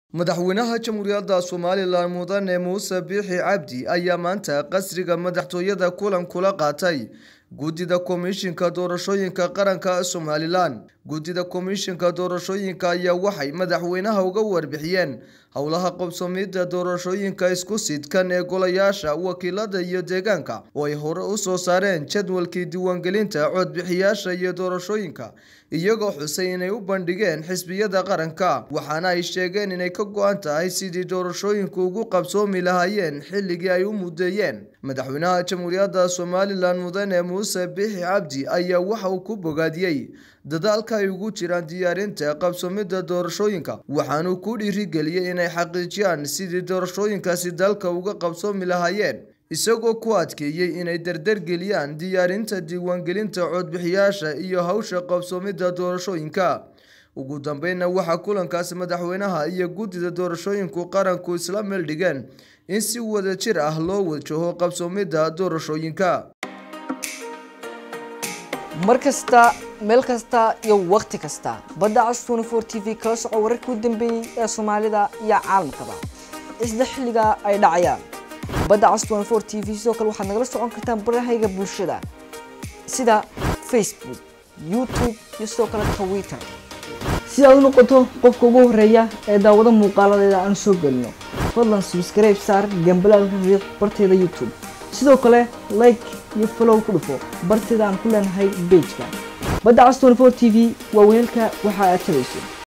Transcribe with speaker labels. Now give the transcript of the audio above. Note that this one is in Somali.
Speaker 1: madaxweynaha jamhuuriyadda somalilan mudane muuse biixi cabdi ayaa maanta qasriga madaxtooyada kulan kula qaatay guddida komishinka doorashooyinka qaranka somalilan guddida komishinka doorashooyinka ayaa waxay madaxweynaha uga warbixiyeen howlaha qabsoomidda doorashooyinka isku sidkan ee golayaasha wakiilada iyo deegaanka oo ay hore u soo saareen jadwalkii diiwaangelinta codbixiyaasha iyo doorashooyinka iyagoo xusay inay u bandhigeen xisbiyada qaranka waxaana ay sheegeen inay ka go-an tahay sidii doorashooyinku ugu qabsoomi lahaayeen xilligii ay u mudeeyeen madaxweynaha jamhuuriyadda somalilan mudane muuse biixi cabdi ayaa waxa uu ku bogaadiyey dadaalka ay ugu jiraan diyaarinta qabsoomidda doorashooyinka waxaanuu ku dhiirigeliyey inay xaqiijiyaan sidii doorashooyinkaasi dalka uga qabsoomi lahaayeen isagoo ku adkeeyey inay dardargeliyaan diyaarinta diiwaangelinta codbixiyaasha iyo hawsha qabsoomidda doorashooyinka ugu dambeynna waxaa kulankaasi madaxweynaha iyo guddida doorashooyinku qaranku isla meeldhigeen in si wada jir ah loo wajaho qabsoomidda doorashooyinka
Speaker 2: mar kasta meel kasta iyo wakhti kasta badda cas tnfor t v kala soco wararkii u dambeeyey ee soomaalida iyo caalamkaba isla xilliga ay dhacayaan badda cas tnfor t v sidoo kale waxaad nagala socon kartaan barahayga bulshada sida facebook youtube iyo sidoo kale twitter si aad u noqoto qofka ugu horeeya ee daawado muuqaaladeeda aan soo gelino fadlan subscribe saar gambalaalka riiq barteeda youtube sidoo kale like iyo follow ku dhufo barteeda aan ku leenahay bejka badda cas tnfor t v waa weelka waxa aad tabayso